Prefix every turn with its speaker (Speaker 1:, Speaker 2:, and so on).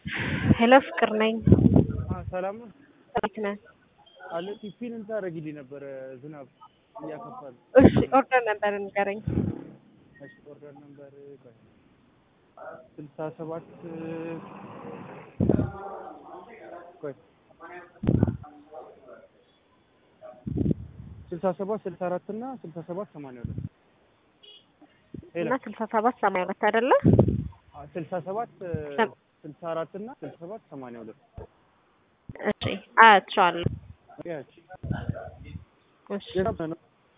Speaker 1: ሄሎ ፍቅር ነኝ።
Speaker 2: ሰላም ነው
Speaker 1: እንዴት ነህ?
Speaker 2: አለ ቲፒን እንታረጊልኝ ነበረ ዝናብ እያከፋል።
Speaker 1: እሺ ኦርደር ነበር ንገረኝ።
Speaker 2: እሺ ኦርደር ነበር ቆይ ስልሳ ሰባት ቆይ ስልሳ ሰባት ስልሳ አራት እና ስልሳ ሰባት ሰማንያ ሁለት
Speaker 1: እና ስልሳ ሰባት ሰማንያ ሁለት አይደለ?
Speaker 2: ስልሳ ሰባት ስልሳ አራት እና ስልሳ ሰባት ሰማንያ ሁለት
Speaker 1: እሺ አያቸዋለሁ።
Speaker 2: ያች
Speaker 1: እሺ
Speaker 2: የት ነው